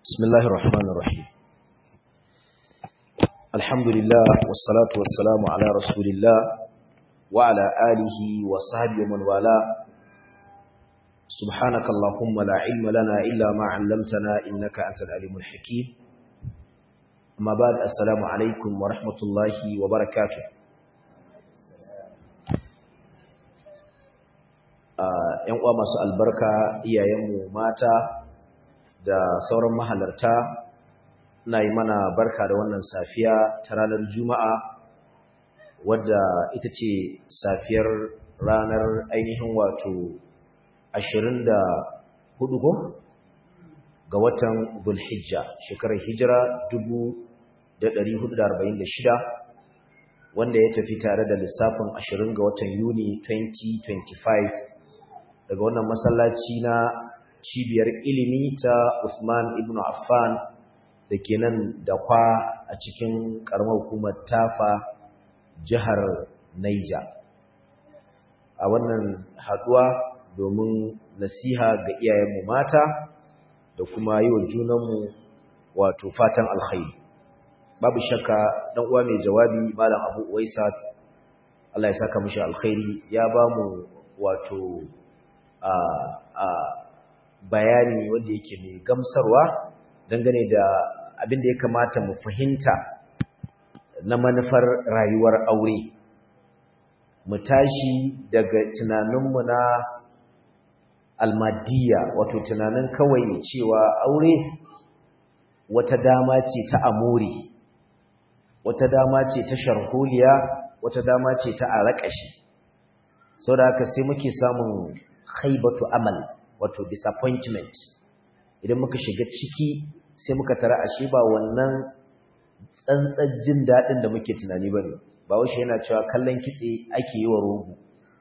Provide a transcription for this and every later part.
بسم الله الرحمن الرحيم الحمد لله والصلاة والسلام على رسول الله وعلى آله وصحبه ومن والاه سبحانك اللهم لا علم لنا إلا ما علمتنا إنك أنت العليم الحكيم أما بعد السلام عليكم ورحمة الله وبركاته ‘yan uwa masu albarka iyayenmu mata da sauran mahalarta na yi mana barka da wannan safiya ta ranar juma'a wadda ita ce safiyar ranar ainihin wato 24 ko ga watan zulhijja shekarar hijira 1446 wanda ya tafi tare da lissafin 20 ga watan yuni 2025 daga wannan masallaci na cibiyar ilimi ta Uthman ibn Affan da ke nan da kwa a cikin ƙaramar hukumar tafa jihar Naija. A wannan haɗuwa domin nasiha ga iyayenmu mata da kuma yi wa junanmu wato fatan alkhairi. Babu shakka ɗan uwa mai jawabi Malam Abu Uwaisat Allah ya saka mishi alkhairi ya ba mu wato a bayani wanda yake mai gamsarwa dangane da abin da ya kamata mu fahimta na manufar rayuwar aure mu tashi daga tunaninmu na almadiya wato tunanin kawai cewa aure wata dama ce ta amuri wata dama ce ta sharholiya wata dama ce ta araƙashi sau da haka sai muke samun haibatu amal wato disappointment idan muka shiga ciki sai muka tara ashe ba wannan tsantsar jin daɗin da muke tunani bane ba washe yana cewa kallon kitse ake yi wa rogo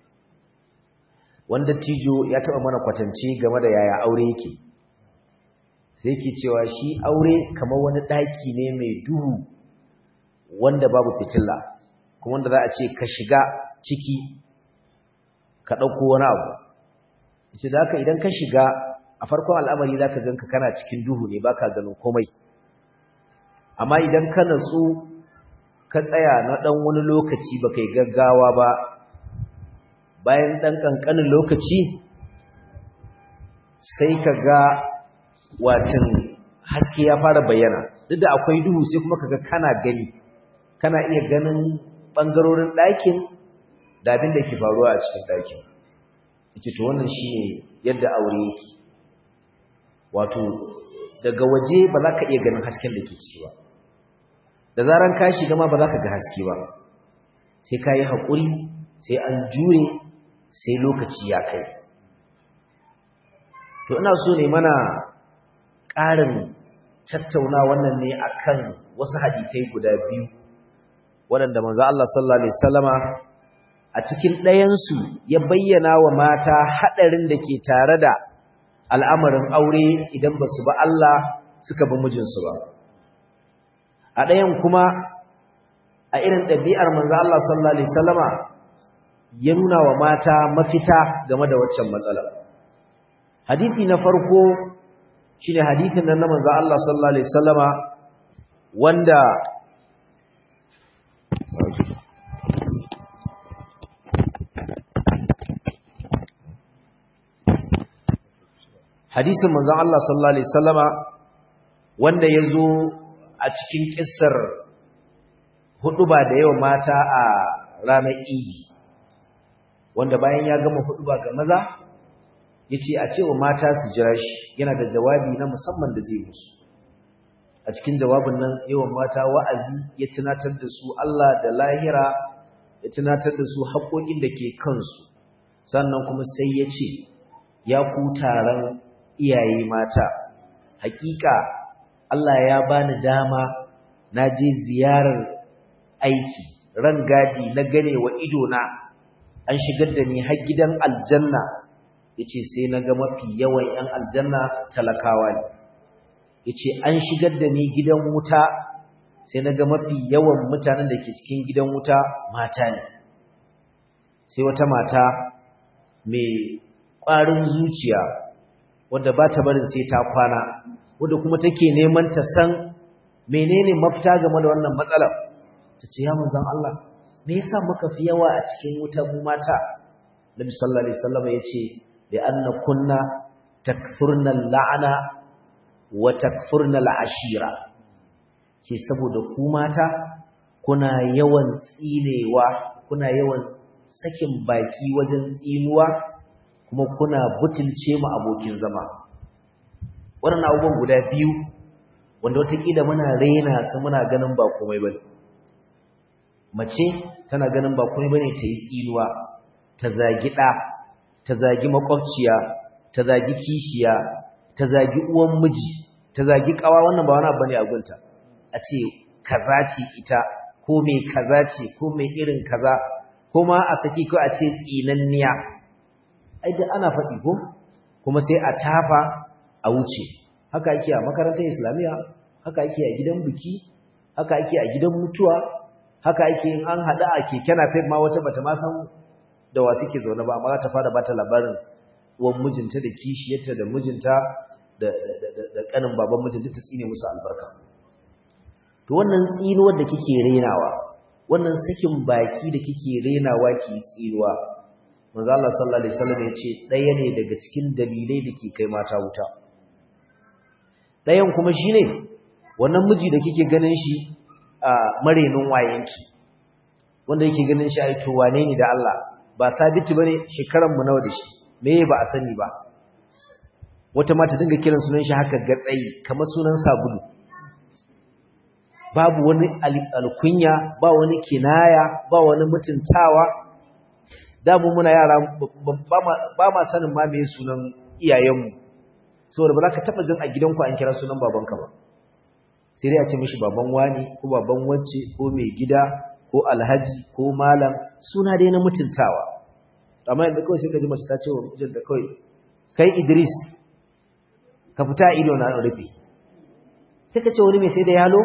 wanda tijo ya taɓa mana kwatance game da yaya aure yake sai yake cewa shi aure kamar wani ɗaki ne mai duhu wanda babu fitila kuma wanda za a ce ka shiga ciki ka ɗauko wani abu ce da haka idan ka shiga a farkon al'amari za ka ganka kana cikin duhu ne ba ka ganin komai amma idan ka natsu ka tsaya na ɗan wani lokaci ba kai gaggawa ba bayan ɗan ƙanƙanin lokaci sai ka ga watan haske ya fara bayyana duk da akwai duhu sai kuma ka ga kana gani kana iya ganin ɓangarorin ɗakin da abin da ke faruwa a cikin ɗakin yake to wannan shine yadda aure yake wato daga waje ba za ka iya ganin hasken da ke ciki ba da zaran ka shiga ma ba za ka ga haske ba sai ka yi haƙuri sai an jure sai lokaci ya kai to ina so ne mana ƙarin tattauna wannan ne akan wasu hadisai guda biyu waɗanda manzo Allah sallallahu alaihi wasallama a cikin ɗayansu ya bayyana wa mata haɗarin da ke tare da al'amarin aure idan ba su ba Allah suka bi mijinsu ba. A ɗayan kuma a irin ɗabi'ar manzo Allah sallallahu Alaihi Wasallama ya nuna wa mata mafita game da waccan matsala. Hadithi na farko shi ne hadithin nan na manzo Allah sallallahu Alaihi Wasallama wanda hadisin manzon Allah sallallahu alaihi wasallama wanda yazo a cikin kissar huduba da yawa mata a ranar Idi wanda bayan ya gama huduba ga maza yace a cewa mata su jira shi yana da jawabi na musamman da zai musu a cikin jawabin nan yawan mata wa'azi ya tunatar da su Allah da lahira ya tunatar da su haƙoƙin da ke kansu sannan kuma sai ya ce ya ku taron iyaye mata hakika Allah ya bani dama na je ziyarar aiki ran gadi na gane wa ido na an shigar da ni har gidan aljanna yace sai naga mafi yawan yan aljanna talakawa ne yace an shigar da ni gidan wuta sai naga mafi yawan mutanen da ke cikin gidan wuta mata ne sai wata mata mai ƙwarin zuciya wanda ba ta barin sai ta kwana wadda kuma take neman ta san menene mafita game da wannan matsalar ta ce ya manzon Allah me yasa muka fi yawa a cikin wuta mu mata Nabi sallallahu alaihi wasallam yace bi anna kunna takfurna la'ana wa takfurna al'ashira ce saboda ku mata kuna yawan tsinewa kuna yawan sakin baki wajen tsinuwa kuma kuna butulce mu abokin zama wannan abubuwan guda biyu wanda watakila muna raina su muna ganin ba komai bane mace tana ganin ba komai bane ta yi tsinuwa ta zagi ɗa ta zagi makwabciya ta zagi kishiya ta zagi uwan miji ta zagi ƙawa wannan ba wani abu ne a gunta a ce kaza ce ita ko mai kaza ce ko mai irin kaza ko ma a saki ko a ce tsinanniya ai da ana faɗi ko kuma sai a tafa a wuce haka ake a makarantar islamiyya haka ake a gidan biki haka ake a gidan mutuwa haka ake in an haɗa a keke napep ma wata bata ma san da wa suke zaune ba amma za ta fara bata labarin uwan mijinta da kishiyarta da mijinta da da kanin baban mijinta ta tsine musu albarka to wannan tsinuwar da kike renawa wannan sakin baki da kike renawa ki tsinuwa manzo Allah sallallahu alaihi wasallam ya ce ɗaya ne daga cikin dalilai da ke kai mata wuta ɗayan kuma shine wannan miji da kike ganin shi a marenin wayenki wanda yake ganin shi ai to wane ne da Allah ba sabiti bane shekaran mu nawa da shi meye ba a sani ba wata mata dinga kiran sunan shi haka gatsayi kamar sunan sabulu babu wani alkunya ba wani kinaya ba wani mutuntawa damu muna yara ba ma sanin ma meye sunan iyayenmu saboda ba za ka taba jin a gidanku an kira sunan babanka ba sai dai a ce mishi baban wani ko baban wacce ko mai gida ko alhaji ko malam suna dai na mutuntawa amma yadda kawai sai ka ji mace ta ce wa mijinta kawai kai Idris ka fita ido na rufe sai ka ce wani mai sai da yalo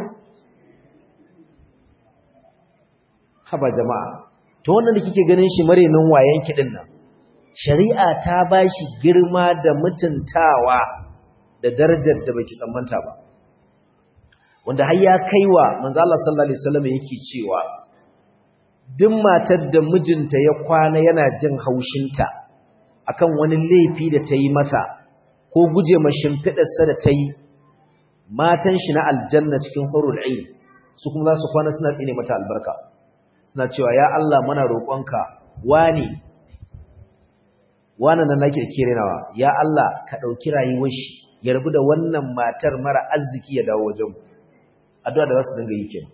haba jama'a to wannan da kike ganin shi marenin wayan kidin nan shari'a ta bashi girma da mutuntawa da darajar da baki tsammanta ba wanda har ya kaiwa manzo Allah sallallahu alaihi wasallam yake cewa duk matar da mijinta ya kwana yana jin haushinta akan wani laifi da ta yi masa ko guje ma shimfiɗarsa da ta yi matan shi na aljanna cikin hurul ain su kuma za su kwana suna tsine mata albarka suna cewa ya Allah muna roƙonka wani wannan nan nake kire nawa ya Allah ka dauki rayuwar shi ya rabu da wannan matar mara arziki ya dawo wajen addu'a da za su dinga yi kenan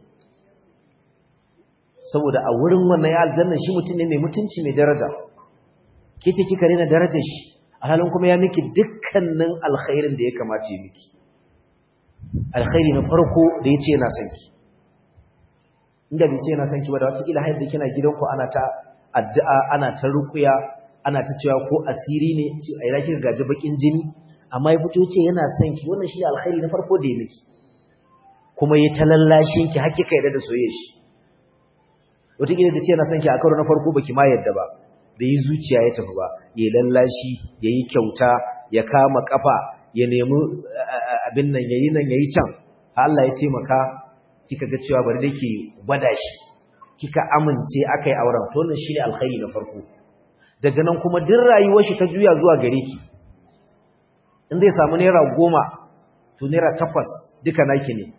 saboda a wurin wannan ya aljanna shi mutum ne mai mutunci mai daraja ke ce kika rena darajar shi a halin kuma ya miki dukkanin alkhairin da ya kamace miki alkhairi na farko da ya ce yana son ki inda bai ce yana son ki ba da wata ila hayar da kina gidanku ana ta addu'a ana ta rukuya ana ta cewa ko asiri ne a ina kika gaji bakin jini amma ya fito ce yana son ki wannan shi alkhairi na farko da ya miki kuma ya ta lallashin ki har kika yarda da soyayya shi wataƙila da ce yana son ki a karo na farko baki ma yadda ba da yi zuciya ya tafi ba ya lallashi ya yi kyauta ya kama kafa ya nemi abin nan ya yi nan ya yi can Allah ya taimaka kika ga cewa bari da ke gwada shi kika amince aka yi auren to wannan shi ne alkhairi na farko daga nan kuma duk rayuwar shi ta juya zuwa gare ki in zai samu naira goma to naira takwas duka naki ne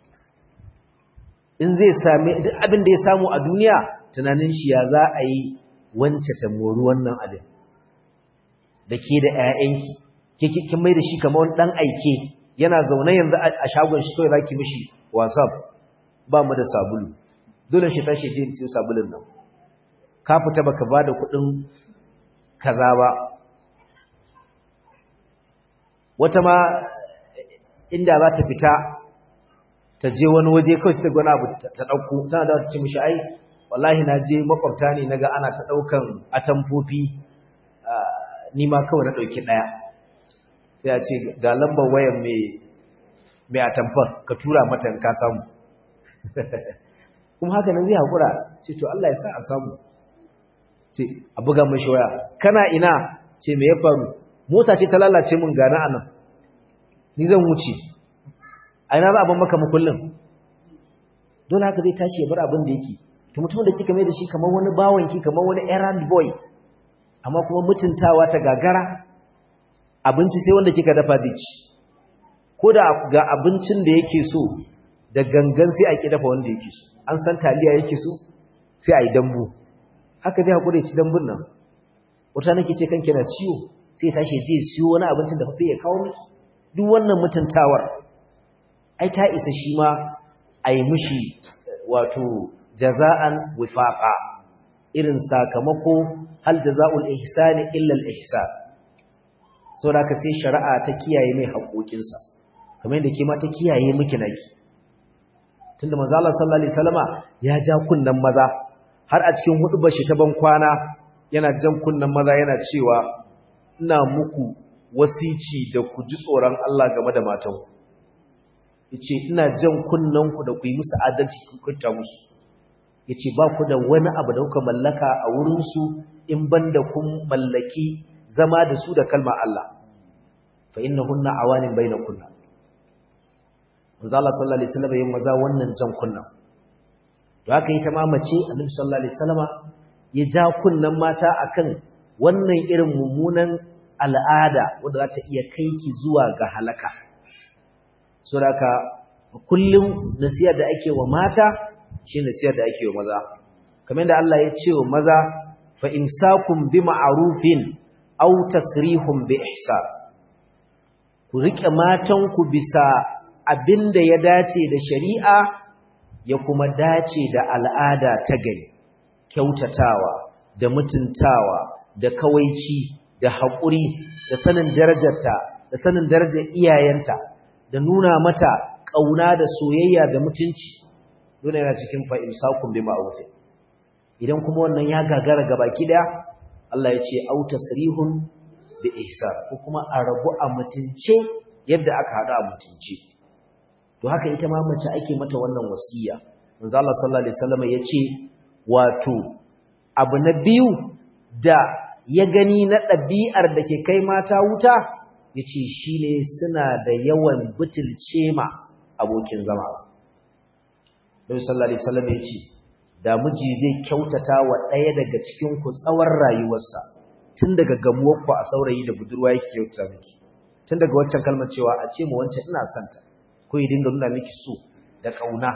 in zai sami duk abin da ya samu a duniya tunanin shi ya za a yi wance ta mori wannan abin da ke da ƴaƴanki ke kin mai da shi kamar wani dan aike yana zaune yanzu a shagon shi kawai zaki mishi whatsapp ba mu da sabulu dole shi tashi je siyo sabulun nan ka fita baka bada kuɗin kaza ba wata ma inda za ta fita ta je wani waje kawai ta gwana abu ta ɗauko tana da ta ce mishi ai wallahi na je makwabta ne naga ana ta ɗaukan atamfofi ni ma kawai na ɗauki ɗaya sai a ce ga lambar wayan mai atamfar ka tura mata ka samu kuma haka nan zai haƙura ce to Allah ya sa a samu ce a buga mashi waya kana ina ce me ya faru mota ce ta lalace mun gana anan ni zan wuce a ina za a ban maka makullin dole haka zai tashi ya bar abin da yake to mutumin da kika mai da shi kamar wani bawanki kamar wani errand boy amma kuma mutuntawa ta gagara abinci sai wanda kika dafa zai ci ko da ga abincin da yake so da gangan sai a ki dafa wanda yake so an san taliya yake so sai a yi dambu haka zai haƙura ci dambun nan wata nake ce kanki na ciwo sai tashi je siyo wani abincin da fafe ya kawo miki duk wannan mutuntawar ai ta isa shi ma a yi mishi wato jaza'an wifaqa irin sakamako hal jaza'ul ihsani illa al ihsan saboda ka sai shari'a ta kiyaye mai haƙoƙinsa kamar yadda ke ma ta kiyaye miki naki tunda manzo Allah sallallahu alaihi wasallama ya ja kunnan maza har a cikin hudubar shi ta ban kwana yana jan kunnan maza yana cewa ina muku wasici da ku ji tsoron Allah game da matanku yace ina jan kunnan ku da ku yi musu adalci ku kunta musu yace ba ku da wani abu da kuka mallaka a wurin su in banda kun mallaki zama da su da kalmar Allah fa innahunna awanin bainakunna manzo Allah sallallahu alaihi wasallam yayin maza wannan jan kunna to haka ita ma mace Annabi sallallahu alaihi wasallama ya ja kunnan mata akan wannan irin mummunan al'ada wanda za ta iya kai ki zuwa ga halaka saboda kullum nasiyar da ake wa mata shi nasiyar da ake wa maza kamar yadda Allah ya ce wa maza fa imsakum bi ma'rufin aw tasrihum bi ihsan ku rike matanku bisa abinda ya dace da shari'a ya kuma dace da al'ada ta gari kyautatawa da mutuntawa da kawaici da haƙuri da sanin darajarta da sanin darajar iyayenta da nuna mata ƙauna da soyayya da mutunci dole yana cikin fa'imsakun bi ma'ruf idan kuma wannan ya gagara gabaki daya Allah ya ce au tasrihun bi ihsan ko kuma a rabu a mutunce yadda aka hada a mutunce to haka ita ma mace ake mata wannan wasiya manzo Allah sallallahu alaihi wasallam yace wato abu na biyu da ya gani na ɗabi'ar da ke kai mata wuta yace shine suna da yawan butulce ma abokin zama Nabi sallallahu alaihi wasallam yace da miji zai kyautata wa ɗaya daga cikin ku tsawon rayuwarsa tun daga gamuwar ku a saurayi da budurwa yake kyautata miki tun daga waccan kalmar cewa a ce mu wancan ina santa ko ya dinga nuna miki so da kauna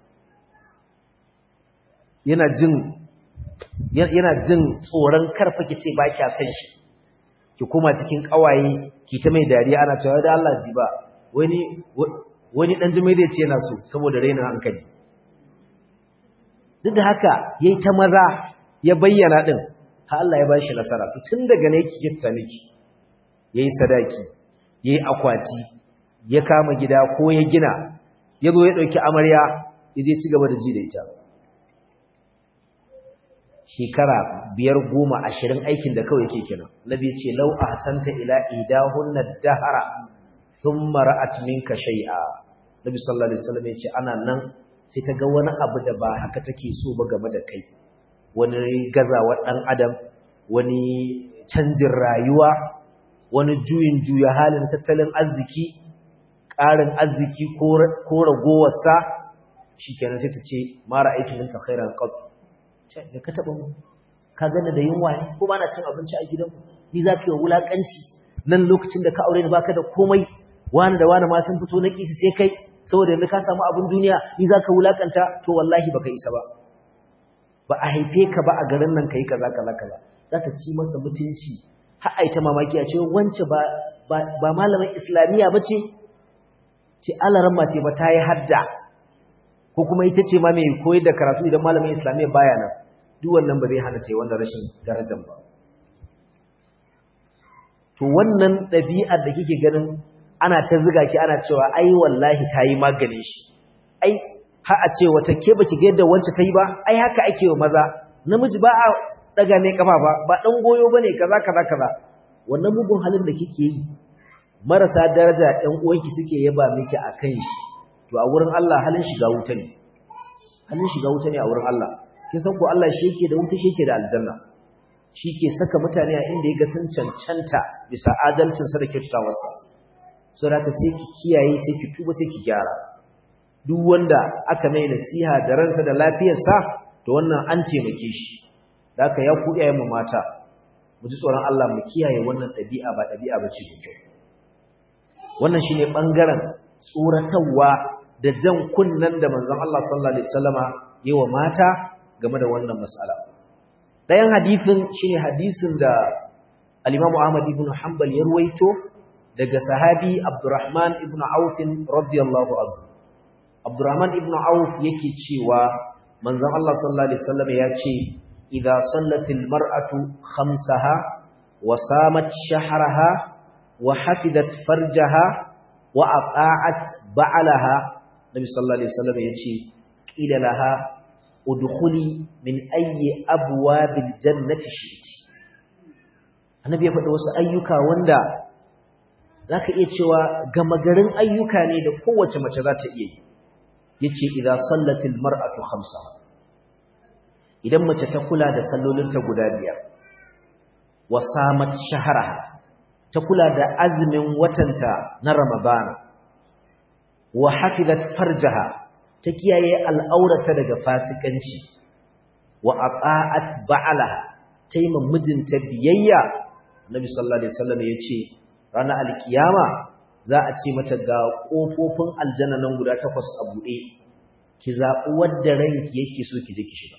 yana jin yana jin tsoron karfa kice ba kya san shi ki koma cikin kawaye ki ta mai dariya ana cewa da Allah ji ba wani wani dan jimai da ce yana so saboda rainin hankali duk da haka yayi ta maza ya bayyana din har Allah ya bashi nasara tun daga ne ki kitta miki yayi sadaki yayi akwati ya kama gida ko ya gina ya zo ya ɗauki amarya ya je ci gaba da ji da ita shekara biyar goma ashirin aikin da kawai ke kenan nabi ce lau a hasanta ila idahunna dahara sun mara'at minka shai'a nabi sallallahu alaihi wasallam ya ce ana nan sai ta ga wani abu da ba haka take so ba game da kai wani gazawar ɗan adam wani canjin rayuwa wani juyin juya halin tattalin arziki ƙarin arziki ko ragowarsa shi kenan sai ta ce mara aikin ninka khairan qad da ka taɓa mu ka gane da yunwa ne ko ba na cin abinci a gidanku ni za ka yi wulaƙanci nan lokacin da ka aure ni baka da komai wani da wani ma sun fito na kisi sai kai saboda yanzu ka samu abin duniya ni za ka wulaƙanta to wallahi baka isa ba ba a haife ka ba a garin nan ka yi kaza kaza kaza za ta ci masa mutunci har a yi ta mamaki a ce wance ba ba malamin islamiyya ba ce ce alaramma ce ba ta yi hadda ko kuma ita ce ma mai koyar da karatu idan malamin islamiyya baya nan duk wannan ba zai hana ta yi wannan rashin darajar ba to wannan ɗabi'ar da kike ganin ana ta ziga ki ana cewa ai wallahi ta yi magani shi ai har a ce wata ke baki ga yadda wance ta yi ba ai haka ake wa maza namiji ba a daga mai kafa ba ba dan goyo bane kaza kaza kaza wannan mugun halin da kike yi marasa daraja ɗan uwanki suke yaba miki akan shi to a wurin Allah halin shiga wuta ne halin shiga wuta ne a wurin Allah kin san ko Allah shi yake da wuta shi yake da aljanna shi ke saka mutane a inda ya ga sun cancanta bisa adalcin sa da kyautatawarsa so da sai ki kiyaye sai ki tuba sai ki gyara duk wanda aka mai nasiha da ransa da lafiyarsa to wannan an taimake shi da haka ya ku iyayen mu mata mu ji tsoron Allah mu kiyaye wannan ɗabi'a ba ɗabi'a ba ce kyau wannan shine bangaren tsoratarwa da jan kunnan da manzon Allah sallallahu alaihi wasallama yi wa mata game da wannan mas'ala ɗayan hadisin shine hadisin da al-Imam Ahmad ibn Hanbal ya ruwaito daga sahabi Abdurrahman ibn Auf radiyallahu anhu Abdurrahman ibn Auf yake cewa manzon Allah sallallahu alaihi wasallam ya ce idza sallatil mar'atu khamsaha wa samat shahraha wa hafidat farjaha wa ata'at ba'alaha Nabi sallallahu alaihi wasallam ya ce qila laha udkhuli min ayyi abwabil jannati shi'ti Annabi ya faɗi wasu ayyuka wanda zaka iya cewa gama garin ayyuka ne da kowace mace za ta iya yi yace idza sallatil mar'atu khamsa idan mace ta kula da sallolinta guda biyar wa samat shahraha ta kula da azumin watanta na ramadan wa hafizat farjaha ta kiyaye al'aurata daga fasikanci wa ata'at ba'alaha taima mijinta biyayya nabi sallallahu alaihi wasallam yace ranar alkiyama za a ce mata ga ƙofofin aljanna nan guda takwas a buɗe ki zaɓi wadda ranki yake so ki je ki shiga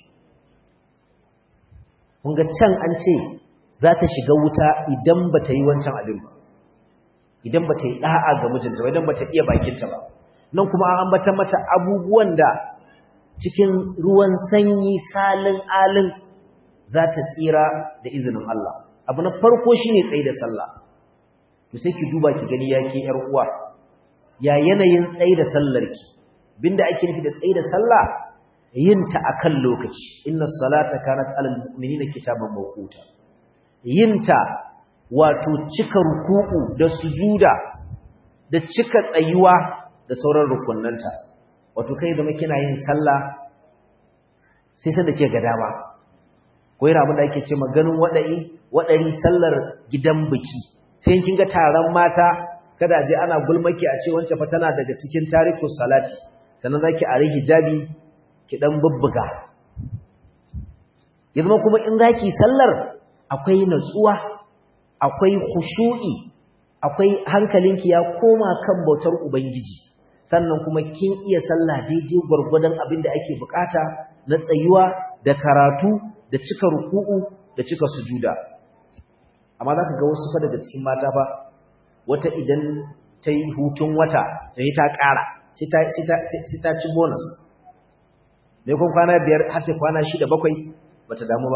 kun ga can an ce za ta shiga wuta idan ba ta yi wancan abin ba idan ba ta yi ɗa'a ga mijinta ba idan ba ta iya bakinta ba nan kuma an ambata mata abubuwan da cikin ruwan sanyi salin alin za ta tsira da izinin Allah abu na farko shine tsaye da sallah to sai ki duba ki gani yake yar uwa ya yanayin tsayi da sallarki binda ake nufi da tsayi da sallah yin ta akan lokaci inna salata kanat alal mu'minina kitaban mawquta yin ta wato cika ruku'u da sujuda da cika tsayuwa da sauran rukunnanta wato kai zama kina yin sallah sai sai da ke ga dama ko yana abin da ake ce maganin wadai wadari sallar gidan biki sai kin ga taron mata kada je ana gulmaki a ce wancan fa tana daga cikin tariku salati sannan zaki a hijabi ki dan bubbuga yanzu kuma in zaki sallar akwai natsuwa akwai khushu'i akwai hankalinki ya koma kan bautar ubangiji sannan kuma kin iya sallah daidai gwargwadon abin da ake bukata na tsayuwa da karatu da cika ruku'u da cika sujuda amma za ka ga wasu fa daga cikin mata ba wata idan ta yi hutun wata sai ta ƙara sai ta ci bonus mai kun kwana biyar har ta kwana shida bakwai ba ta damu ba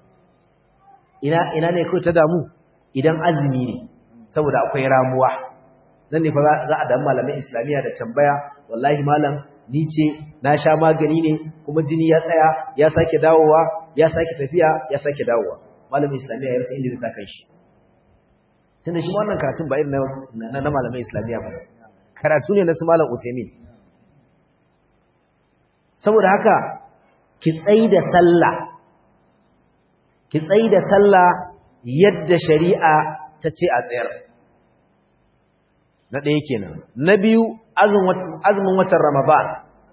ina ne kawai ta damu idan azumi ne saboda akwai ramuwa nan ne fa za a damu malamin islamiyya da tambaya wallahi malam ni ce na sha magani ne kuma jini ya tsaya ya sake dawowa ya sake tafiya ya sake dawowa malamin islamiyya ya rasa inda zai sa kan shi tunda shi wannan karatun ba irin na na malamin islamiyya ba karatu ne na su malam Uthaymeen saboda haka ki tsayi da sallah ki tsayi da sallah yadda shari'a ta ce a tsayar na ɗaya kenan na biyu azumin watan ramadan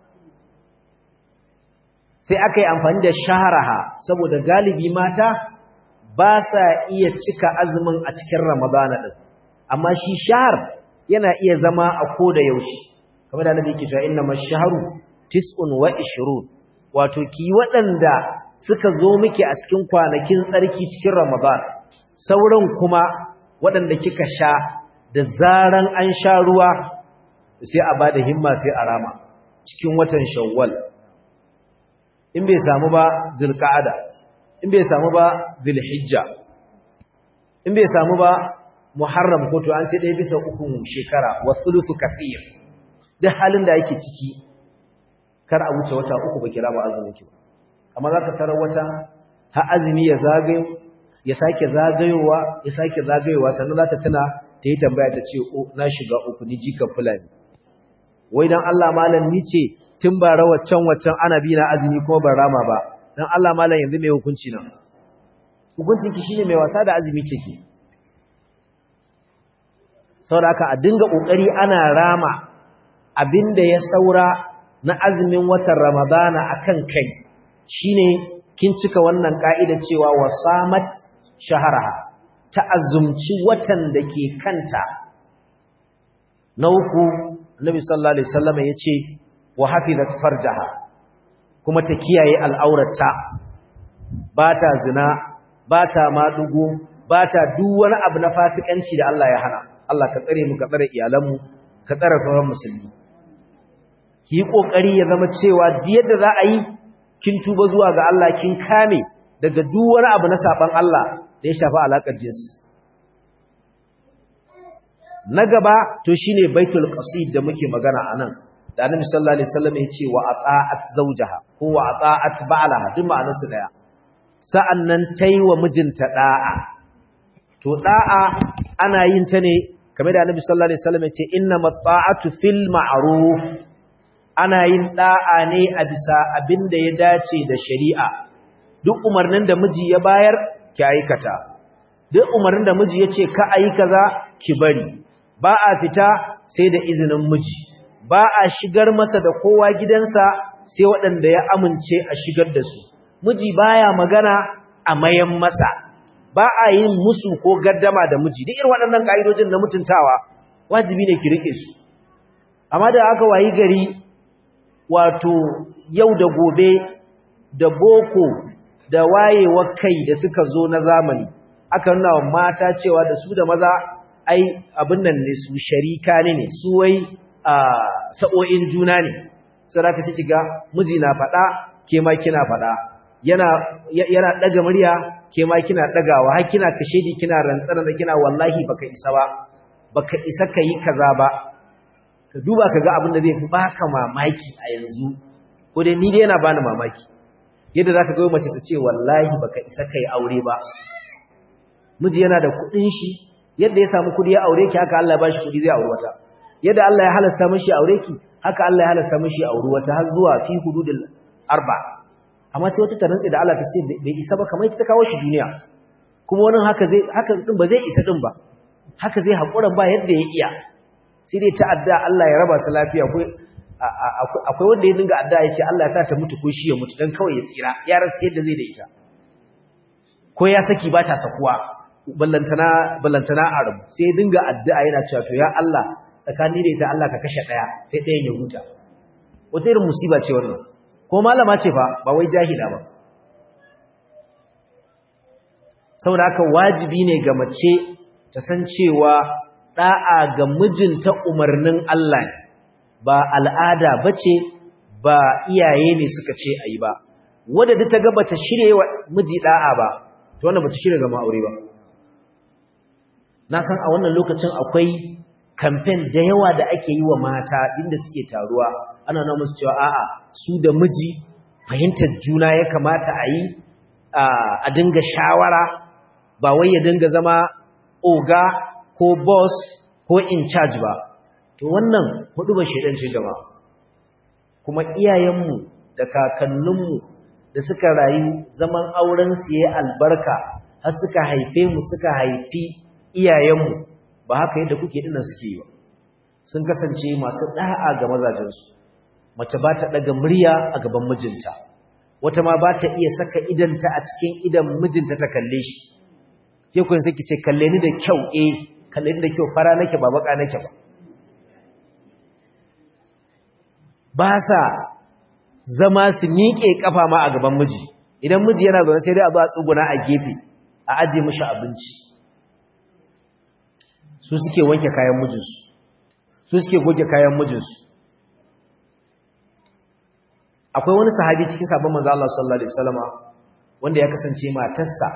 sai aka yi amfani da shaharaha saboda galibi mata ba sa iya cika azumin a cikin ramadana ɗin amma shi shahar yana iya zama a koda yaushe kamar da nabi ke cewa inna mashaharu tis'un wa ishrun wato ki waɗanda suka zo miki a cikin kwanakin tsarki cikin ramadan sauran kuma waɗanda kika sha da zaran an sha ruwa sai a bada himma sai a rama cikin watan shawwal in bai samu ba zulqa'ada in bai samu ba zulhijja in bai samu ba muharram ko to an ce dai bisa uku shekara wa thuluthu kathir duk halin da yake ciki kar a wuce wata uku ba kira ba azumin ki ba amma zaka tarar wata ha azumi ya zagayo ya sake zagayowa ya sake zagayowa sannan za ta tuna ta yi tambaya ta ce o na shiga uku ni jika fulani wai dan Allah malam ni ce tun ba rawaccan waccan ana bi na azumi kuma ban rama ba dan Allah malam yanzu mai hukunci nan hukuncin ki shine mai wasa da azumi ce ki saboda haka a dinga kokari ana rama abinda ya saura na azumin watan ramadana akan kai shine kin cika wannan ka'ida cewa wasamat shaharaha ta azumci watan da ke kanta na uku annabi sallallahu alaihi wasallam yace wa hafizat farjaha kuma ta kiyaye al'aurata ba ta zina ba ta madugo ba ta duk wani abu na fasikanci da Allah ya hana Allah ka tsare mu ka tsare iyalanmu ka tsare sauran musulmi ki yi kokari ya zama cewa duk yadda za a yi kin tuba zuwa ga Allah kin kame daga duk wani abu na saban Allah da ya shafi alakar jinsi na gaba to shine baitul qasid da muke magana anan da annabi sallallahu alaihi wasallam ya ce wa ata'at zawjaha ko wa ata'at ba'laha duk ma'anar su daya sa'annan taiwa mijinta da'a to da'a ana yin ta ne kamar da annabi sallallahu alaihi wasallam ya ce innamat ta'atu fil ma'ruf ana yin da'a ne a bisa abinda ya dace da shari'a duk umarnin da miji ya bayar ki aikata duk umarnin da miji ya ce ka ayi kaza ki bari ba a fita sai da izinin miji ba a shigar masa da kowa gidansa sai waɗanda ya amince a shigar da su miji baya magana a mayan masa ba a yin musu ko gaddama da miji duk irin waɗannan ƙa'idojin na mutuntawa wajibi ne ki rike su amma da aka wayi gari wato yau da gobe da boko da wayewar kai da suka zo na zamani aka nuna wa mata cewa da su da maza ai abin nan ne su sharika ne ne su wai sa'o'in juna ne saraka sai kiga miji na faɗa ke ma kina faɗa yana yana daga murya ke ma kina dagawa har kina kashedi kina rantsana da kina wallahi baka isa ba baka isa kai kaza ba ka duba kaga abin da zai fi baka mamaki a yanzu ko dai ni dai yana bani mamaki yadda zaka ga mace ta ce wallahi baka isa kai aure ba miji yana da kuɗin shi yadda ya samu kudi ya aure ki haka Allah ya bashi kudi zai aure wata yadda Allah ya halasta mishi aure ki haka Allah ya halasta mishi aure wata har zuwa fi hududul arba amma sai wata ta rantsi da Allah ta ce bai isa ba kamar ta kawo shi duniya kuma wannan haka zai haka din ba zai isa din ba haka zai hakuran ba yadda ya iya sai dai ta adda Allah ya raba su lafiya ko akwai wanda ya dinga adda ya ce Allah ya sa ta mutu ko shi ya mutu dan kawai ya tsira ya rasa yadda zai da ita ko ya saki ba ta sakuwa ballantana ballantana arabu sai dinga addu'a yana cewa to ya Allah tsakani da ita Allah ka kashe daya sai dayan ya huta wata irin musiba ce wannan ko malama ce fa ba wai jahila ba saboda haka wajibi ne ga mace ta san cewa da'a ga mijinta umarnin Allah ne ba al'ada bace ba iyaye ne suka ce ayi ba wanda duk ta ga bata shirye wa miji da'a ba to wannan bata shirye ga ma'aure ba na san a wannan lokacin akwai kamfen da yawa da ake yi wa mata inda suke taruwa ana nuna musu cewa a'a su da miji fahimtar juna ya kamata a yi a dinga shawara ba wai ya dinga zama oga ko boss ko in charge ba to wannan hudu ba shedan ce gaba kuma iyayenmu da kakanninmu da suka rayu zaman auren su yayi albarka har suka haife mu suka haifi iyayenmu ba haka yadda kuke dinnan suke yi ba sun kasance masu da'a ga mazajensu mace ba ta daga murya a gaban mijinta wata ma ba ta iya saka idanta a cikin idan mijinta ta kalle shi ke kun sai kice kalle ni da kyau eh kalle ni da kyau fara nake ba baka nake ba ba sa zama su miƙe kafa ma a gaban miji idan miji yana zaune sai dai a zo a tsuguna a gefe a aje mishi abinci su suke wanke kayan mijinsu su suke goge kayan mijinsu akwai wani sahabi cikin sabon manzo Allah sallallahu alaihi wasallama wanda ya kasance matarsa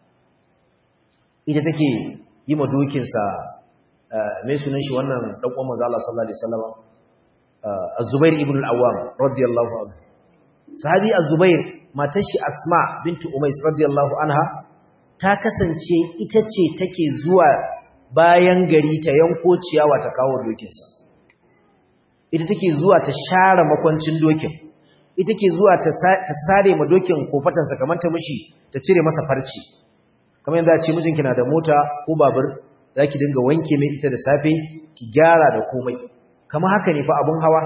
ita take yi ma dokinsa mai sunan shi wannan dan uwan manzo Allah sallallahu alaihi wasallama Az-Zubair ibn al-Awwam radiyallahu anhu sahabi Az-Zubair matar shi Asma bintu Umais radiyallahu anha ta kasance ita ce take zuwa bayan gari ta yanko ciyawa ta kawo dokinsa ita take zuwa ta share makwancin dokin ita ke zuwa ta sare ma dokin kofatansa kamar ta mishi ta cire masa farci kamar yadda ce mijinki na da mota ko babur zaki dinga wanke mai ita da safe ki gyara da komai kama haka ne fa abun hawa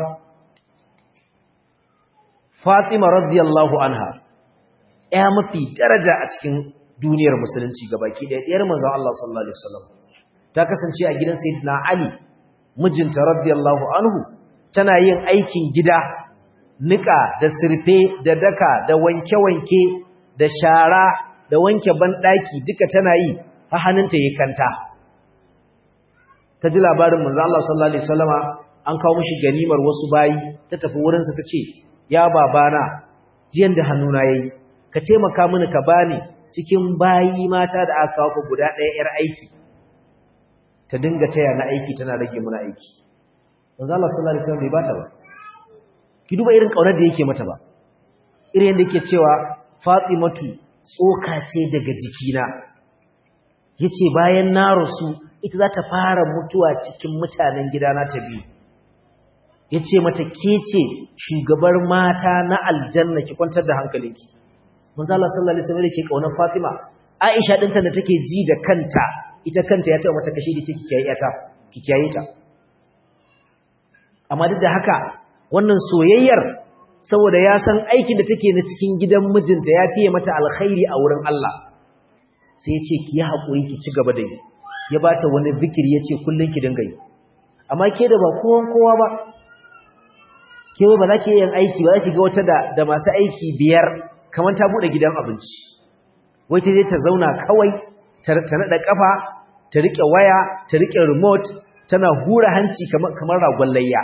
Fatima radiyallahu anha ya mafi daraja a cikin duniyar musulunci gabaki ɗaya ɗiyar manzon Allah sallallahu alaihi wasallam ta kasance a gidan sayyidina Ali mijinta radiyallahu anhu tana yin aikin gida nika da sirfe da daka da wanke-wanke da shara da wanke banɗaki duka tana yi har hannunta ya kanta ta ji labarin manzo Allah sallallahu alaihi wasallama an kawo mishi ganimar wasu bayi ta tafi wurinsa ta ce ya babana jiyan da hannuna yayi ka taimaka mini ka bani cikin bayi mata da aka kawo guda ɗaya yar aiki ta dinga taya na aiki tana rage mana aiki manzo Allah sallallahu alaihi wasallam bai bata ba ki duba irin kaunar da yake mata ba irin yadda yake cewa Fatimatu tsoka ce daga jikina yace bayan na rasu ita za ta fara mutuwa cikin mutanen gidana ta biyu yace mata ke ce shugabar mata na aljanna ki kwantar da hankalinki manzo Allah sallallahu alaihi wasallam yake kaunar Fatima Aisha dinta da take ji da kanta ita kanta ya taɓa mata kashe da ce ki kiyaye ta ki kiyaye ta amma duk da haka wannan soyayyar saboda ya san aikin da take na cikin gidan mijinta ya fiye mata alkhairi a wurin Allah sai ya ce ki yi haƙuri ki ci gaba da yi ya ba ta wani zikiri ya ce kullum ki dinga yi amma ke da ba kowan kowa ba ke ba za ki yin aiki ba za ki ga wata da, da masu aiki biyar kamar ta buɗe gidan abinci wai ta je ta zauna kawai ta naɗa ƙafa ta riƙe waya ta riƙe remote tana hura hanci kamar ragon layya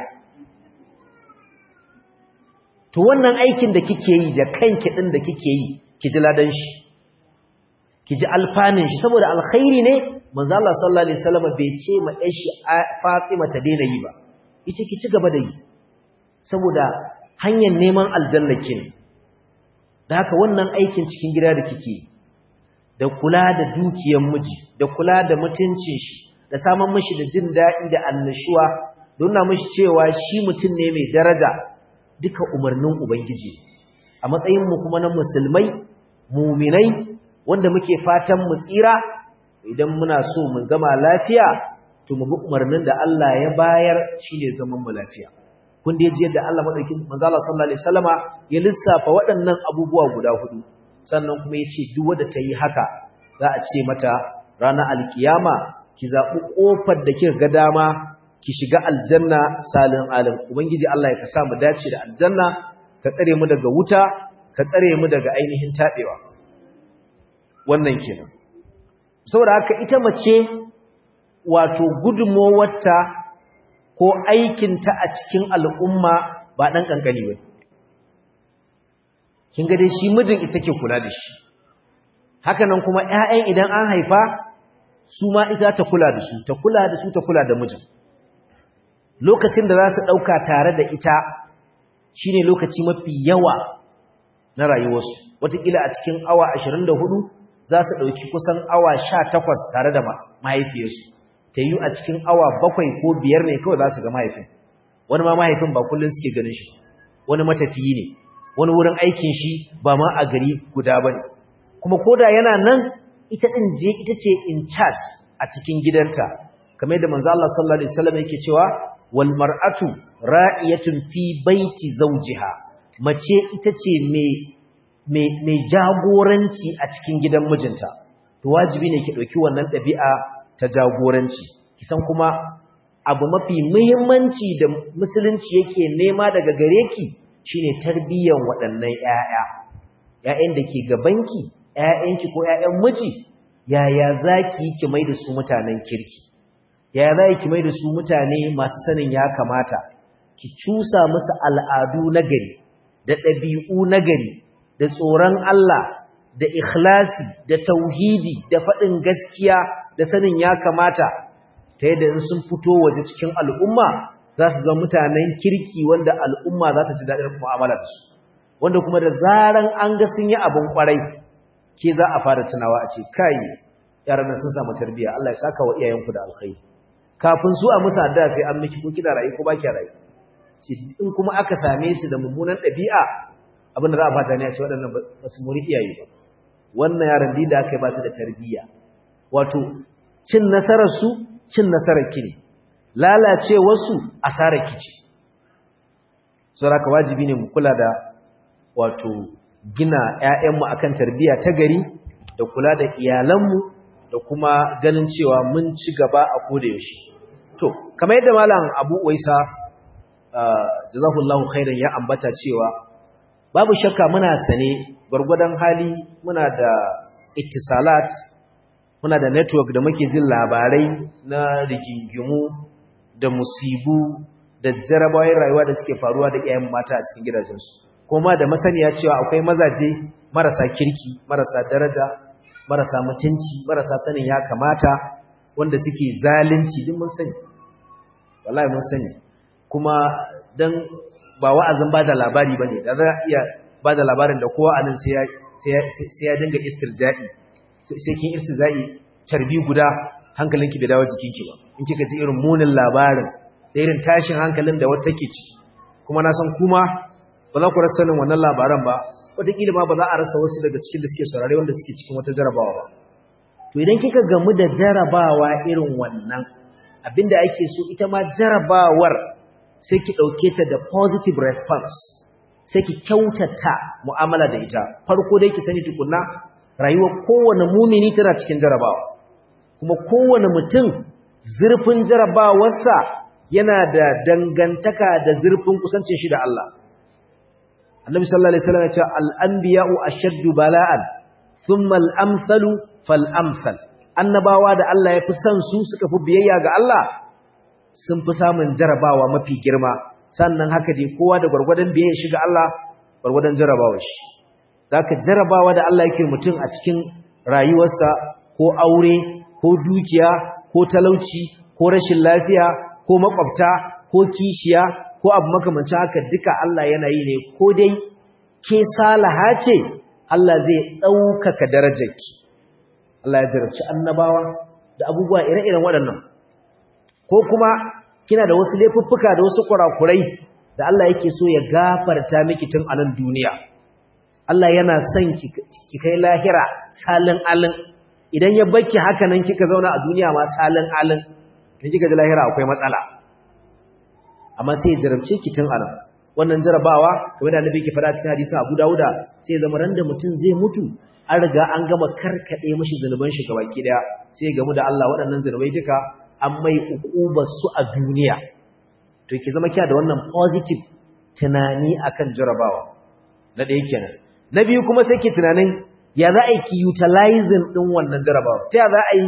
to wannan aikin da kike yi da kanki din da kike yi ki ji ladan shi ki ji alfanin shi saboda alkhairi ne manzo Allah sallallahu alaihi wasallam bai ce ma ɗan shi Fatima ta daina yi ba yace ki ci gaba da yi saboda hanyar neman aljanna kin da haka wannan aikin cikin gida da kike da kula da dukiyar miji da kula da mutuncin shi da samun mishi da jin daɗi da annashuwa don na mishi cewa shi mutum ne mai daraja duka umarnin Ubangiji a matsayinmu kuma na musulmai muminai wanda muke fatan mu tsira idan muna so mu gama lafiya to mu bi umarnin da Allah ya bayar shine zaman mu lafiya kun da yaji yadda Allah madauki manzo Allah sallallahu alaihi wasallama ya lissafa waɗannan abubuwa guda hudu sannan kuma yace duk wanda ta yi haka za a ce mata ranar alkiyama ki zaɓi ƙofar da kika ga dama ki shiga aljanna salin alim ubangiji Allah ya ka sa mu dace da aljanna ka tsare mu daga wuta ka tsare mu daga ainihin tabewa wannan kenan saboda haka ita mace wato gudunmowarta ko aikinta a cikin al'umma ba dan kankani ba kin ga dai shi mijin ita ke kula da shi haka nan kuma ƴaƴan idan an haifa su ma ita ta kula da su ta kula da su ta kula da mijin lokacin da za su ɗauka tare da ita shi ne lokaci mafi yawa na rayuwarsu watakila a cikin awa 24 za su ɗauki kusan awa 18 tare da mahaifiyarsu ta yi a cikin awa bakwai ko biyar ne kawai za su ga mahaifin wani ma mahaifin ba kullum suke ganin shi wani matafiyi ne wani wurin aikin shi ba ma a gari guda ba ne kuma koda yana nan ita ɗin je ita ce in charge a cikin gidanta kamar yadda manzo Allah sallallahu alaihi wasallam yake cewa wal mar'atu ra'iyatun fi baiti zawjiha mace ita ce mai mai jagoranci a cikin gidan mijinta to wajibi ne ki dauki wannan dabi'a ta jagoranci kisan kuma abu mafi muhimmanci da musulunci yake nema daga gare ki shine tarbiyyar waɗannan ƴaƴa ƴaƴan da ke gabanki ƴaƴanki ko ƴaƴan miji yaya zaki ki mai da su mutanen kirki yaya za ki mai da su mutane masu sanin ya kamata ki cusa musu al'adu na gari da ɗabi'u na gari da tsoron Allah da ikhlasi da tauhidi da faɗin gaskiya da sanin ya kamata ta yadda in sun fito waje cikin al'umma za su zama mutanen kirki wanda al'umma za ta ji daɗin mu'amala da su wanda kuma da zaran an ga sun yi abin ƙwarai ke za a fara tunawa a ce kai yaran nan sun samu tarbiyya Allah ya saka wa iyayenku da alkhairi kafin su a musa da sai an miki ko kina rayu ko ba ki rayu ce in kuma aka same su da mummunan ɗabi'a abinda za a fata ne a ce waɗannan ba su muri iyaye ba wannan yaran da aka yi ba su da tarbiyya wato cin nasarar su cin nasarar ki ne lalacewar su asarar ki ce saboda wajibi ne mu kula da wato gina ƴaƴanmu akan tarbiyya ta gari da kula da iyalanmu da kuma ganin cewa mun ci gaba a koda yaushe to kamar yadda malam Abu Uwaisa jazakallahu khairan ya ambata cewa babu shakka muna sane gurgudan hali muna da ittisalat muna da network da muke jin labarai na rigingimu da musibu da jarabawoyin rayuwa da suke faruwa da iyayen mata a cikin gidajensu kuma da masaniya cewa akwai mazaje marasa kirki marasa daraja marasa mutunci marasa sanin ya kamata wanda suke zalunci duk mun sani wallahi mun sani kuma dan ba wa'azin bada labari bane da za iya bada labarin da kowa anan sai ya sai ya dinga istirja'i sai kin istirja'i carbi guda hankalinki bai dawo jikinki ba in kika ji irin munin labarin da irin tashin hankalin da wata take ciki kuma na san kuma ba za ku rasa sanin wannan labaran ba wataƙila ma ba za a rasa wasu daga cikin da suke saurare wanda suke cikin wata jarabawa ba to idan kika gamu da jarabawa irin wannan abinda ake so ita ma jarabawar sai ki ɗauke ta da positive response sai ki kyautata mu'amala da ita farko dai ki sani tukunna rayuwar kowane mumini tana cikin jarabawa kuma kowane mutum zurfin jarabawarsa yana da dangantaka da zurfin kusancin shi da Allah annabi sallallahu alaihi wasallam ya ce al-anbiya'u ashaddu bala'an thumma al-amsalu fal-amsal annabawa da Allah ya fi son su suka fi biyayya ga Allah sun fi samun jarabawa mafi girma sannan haka dai kowa da gwargwadon biyayya shi ga Allah gwargwadon jarabawa shi zaka jarabawa da Allah yake mutum a cikin rayuwarsa ko aure ko dukiya ko talauci ko rashin lafiya ko makwabta ko kishiya ko abu makamancin haka duka Allah yana yi ne ko dai ke salaha ce Allah zai ɗaukaka darajarki Allah ya jarabci annabawa da abubuwa ire-iren waɗannan ko kuma kina da wasu laifuffuka da wasu kurakurai da Allah yake so ya gafarta miki tun a nan duniya Allah yana son ki kai lahira salin alin idan ya baki haka nan kika zauna a duniya ma salin alin da kika ji lahira akwai matsala amma sai ya jarabce ki tun anan wannan jarabawa kamar da annabi ke fada cikin hadisin Abu Dawuda sai ya zama ran da mutum zai mutu an riga an gama karkade mishi zanuban shi gabaki daya sai ya gamu da Allah waɗannan zanubai duka an mai ukubar su a duniya to ki zama kiya da wannan positive tunani akan jarabawa na ɗaya kenan na biyu kuma sai ki tunanin ya za a yi ki utilizing din wannan jarabawa ta ya za a yi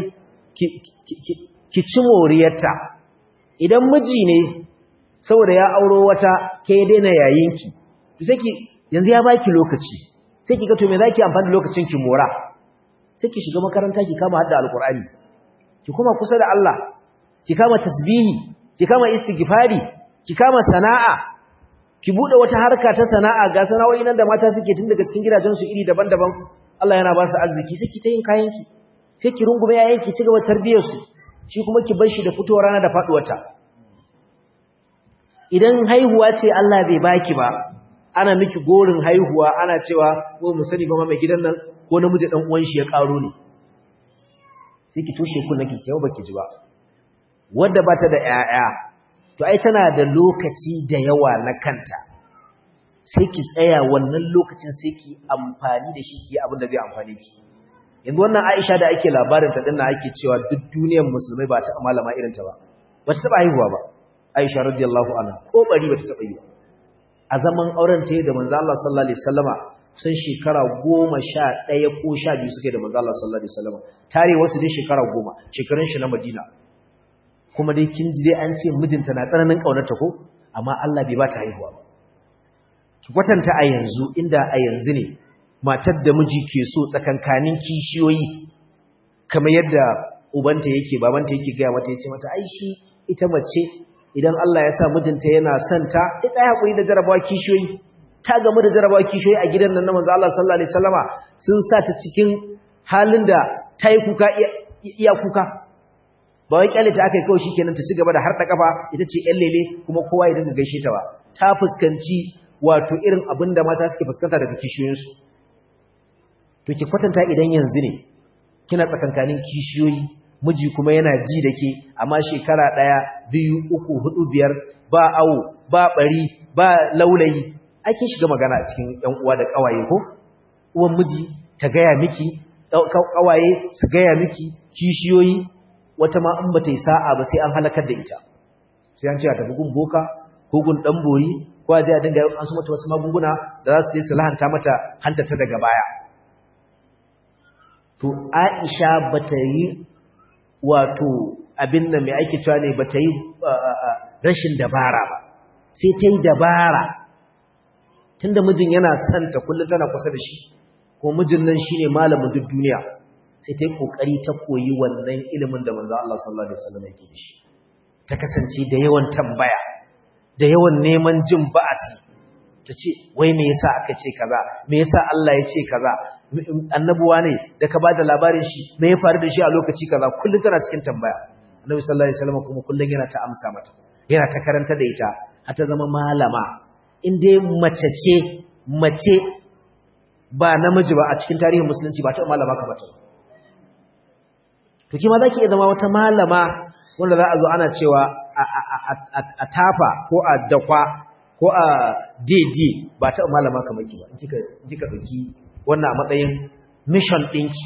ki ci moriyarta idan miji ne saboda ya auro wata ke daina yayinki to sai ki yanzu ya baki lokaci sai ki ga to me zaki amfani da lokacin ki mora sai ki shiga makaranta ki kama hadda alqur'ani ki kuma kusa da Allah ki kama tasbihi ki kama istighfari ki kama sana'a ki bude wata harka ta sana'a ga sana'o'i nan da mata suke tun daga cikin gidajen su iri daban-daban Allah yana ba su arziki sai ki ta yin kayan ki sai ki rungume yayin ki ci gaba tarbiyar su shi kuma ki bar shi da fitowar rana da faduwarta idan haihuwa ce Allah bai baki ba ana miki gorin haihuwa ana cewa ko mu sani ba mai gidan nan ko namiji dan uwan shi ya karo ne sai ki toshe kunna ki kiyo baki ji ba wanda bata da ƴaƴa to ai tana da lokaci da yawa na kanta sai ki tsaya wannan lokacin sai ki amfani da shi ki abin da zai amfane ki yanzu wannan Aisha da ake labarin ta dinnan ake cewa duk duniyar musulmai ba ta malama irin ta ba ba ta taba haihuwa ba Aisha radiyallahu anha ko bari bata taba yi a zaman auren ta da manzo Allah sallallahu alaihi wasallama kusan shekara 11 ko 12 suke da manzo Allah sallallahu alaihi wasallama tare wasu dai shekara 10 shekarun shi na Madina kuma dai kin ji dai an ce mijinta na tsananin kaunarta ko amma Allah bai ba ta haihuwa ba ki kwatanta a yanzu inda a yanzu ne matar da miji ke so tsakankanin kishiyoyi kamar yadda ubanta yake babanta yake gaya mata yace mata ai shi ita mace idan Allah ya sa mijinta yana son ta sai ta hakuri da jarabawa kishiyoyi ta gamu da jarabawa kishiyoyi a gidan nan na manzo Allah sallallahu alaihi wasallama sun sa ta cikin halin da ta yi kuka iya kuka ba wai kyale ta akai kawai shikenan ta ci gaba da harda kafa ita ce ƴan lele kuma kowa ya dinga gaishe ta ba ta fuskanci wato irin abin da mata suke fuskanta daga kishiyoyinsu to ki kwatanta idan yanzu ne kina tsakankanin kishiyoyi miji kuma yana ji da ke amma shekara ɗaya biyu uku hudu biyar ba awo ba ɓari ba laulayi ake shiga magana a cikin ‘yan uwa da ƙawaye ko uwan miji ta gaya miki ƙawaye su gaya miki kishiyoyi wata ma in ba ta yi sa'a ba sai an halakar da ita sai an ce a tafi gun boka ko gun ɗan bori ko a je a dinga an su mata wasu magunguna da za su je su lahanta mata hantata daga baya to Aisha bata yi wato abin da mai aiki cewa ne bata yi rashin dabara ba sai ta yi dabara tunda mijin yana son ta kullum tana kusa da shi ko mijin nan shine malamin duk duniya sai ta yi kokari ta koyi wannan ilimin da manzo Allah sallallahu alaihi wasallam yake da shi ta kasance da yawan tambaya da yawan neman jin ba'asi ta ce wai me yasa aka ce kaza me yasa Allah ya ce kaza annabuwa ne da ka bada labarin shi me ya faru da shi a lokaci kaza kullum tana cikin tambaya annabi sallallahu alaihi wasallam kuma kullum yana ta amsa mata yana ta karanta da ita har ta zama malama in dai mace ce mace ba namiji ba a cikin tarihin musulunci ba ta malama ka bata to kima zaki iya zama wata malama wanda za a zo ana cewa a tafa ko a dakwa ko a daidai ba ta malama kamar ki ba in kika ɗauki wannan a matsayin mission ɗinki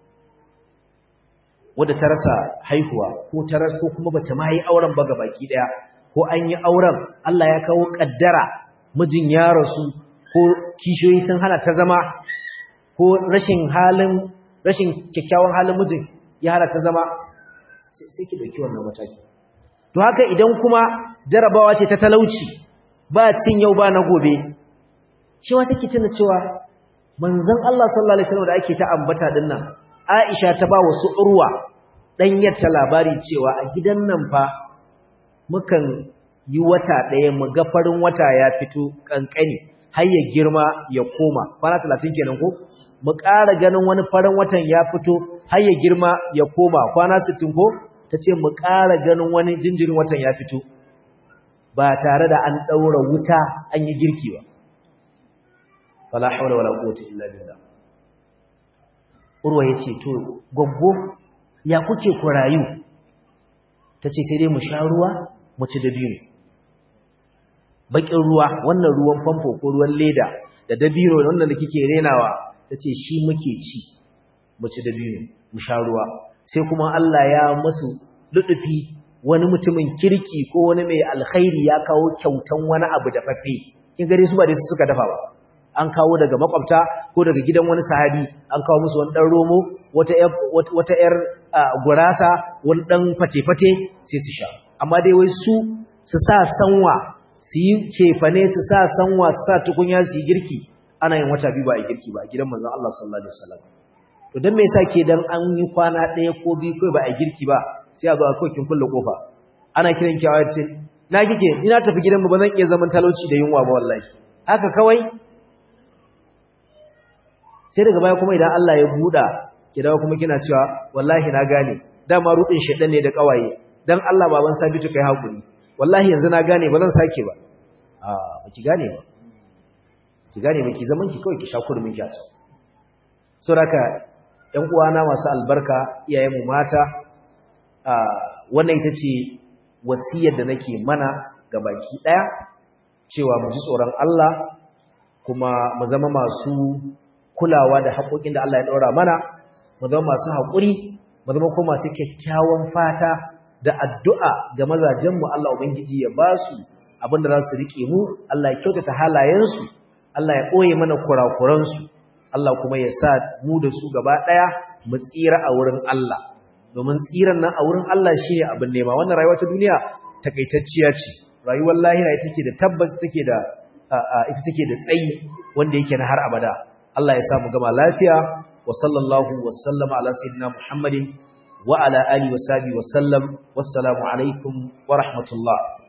wadda ta rasa haihuwa ko ta ko kuma bata ma yi auren ba baki ɗaya ko an yi auren Allah ya kawo ƙaddara mijin ya rasu ko kishiyoyi sun hana ta zama ko rashin halin rashin kyakkyawan halin mijin ya hana ta zama sai ki ɗauki wannan mataki to haka idan kuma jarabawa ce ta talauci ba cin yau ba na gobe shi wa take tuna cewa manzon Allah sallallahu alaihi wasallam da ake ta ambata din nan Aisha ta ba wasu urwa dan yatta labari cewa a gidan nan fa mukan yi wata daya mu ga farin wata ya fito kankani har ya girma ya koma kwana 30 kenan ko mu ƙara ganin wani farin watan ya fito har ya girma ya koma kwana 60 ko tace mu ƙara ganin wani jinjirin watan ya fito ba tare da an ɗaura wuta an yi girki ba. Fala haula wala quwwata illa billah. Urwa yace to goggo ya kuke ku rayu? Tace sai dai mu sha ruwa, mu ci dabino. Bakin ruwa, wannan ruwan famfo ko ruwan leda da dabino wannan da kike renawa, tace shi muke ci. Mu ci dabino, mu sha ruwa. Sai kuma Allah ya masu ludufi wani mutumin kirki ko wani mai alkhairi ya kawo kyautan wani abu da fafe kin gare su ba dai su suka dafa ba an kawo daga makwabta ko daga gidan wani sahabi an kawo musu wani dan romo wata wata yar gurasa wani dan fate-fate sai su sha amma dai wai su su sa sanwa su yi cefane su sa sanwa su sa tukunya su yi girki ana yin wata biyu ba a girki ba a gidan manzon Allah sallallahu alaihi wasallam to dan me yasa ke dan an yi kwana ɗaya ko biyu kai ba a girki ba sai a zo a kawai kin kulle kofa ana kiran ki a ce na kike ni na tafi gidanmu ba zan iya zaman talauci da yunwa ba wallahi haka kawai sai daga baya kuma idan Allah ya buɗa ki dawo kuma kina cewa wallahi na gane dama rudin shedan ne da kawaye dan Allah baban sabitu kai hakuri wallahi yanzu na gane ba zan sake ba a ba ki gane ba ki gane ba ki zaman ki kawai ki sha kurmin ki a can saboda ƴan uwana masu albarka iyayenmu mata wannan ita ce wasiyar da nake mana ga baki ɗaya cewa mu ji tsoron Allah kuma mu zama masu kulawa da haƙoƙin da Allah ya ɗora mana mu zama masu haƙuri mu zama kuma masu kyakkyawan fata da addu'a ga mazajenmu Allah Ubangiji ya ba su abin da za su riƙe mu Allah ya kyautata halayensu Allah ya ɓoye mana kurakuransu Allah kuma ya sa mu da su gaba ɗaya mu tsira a wurin Allah domin tsiran nan a wurin Allah shi ne abin nema wannan rayuwa ta duniya takaitacciya ce rayuwar lahira ita take da tabbas take da ita take da tsayi wanda yake na har abada Allah ya samu gama lafiya wa sallallahu wa sallama ala sayyidina Muhammadin wa ala alihi wa sahbihi wa sallam wassalamu alaikum wa rahmatullah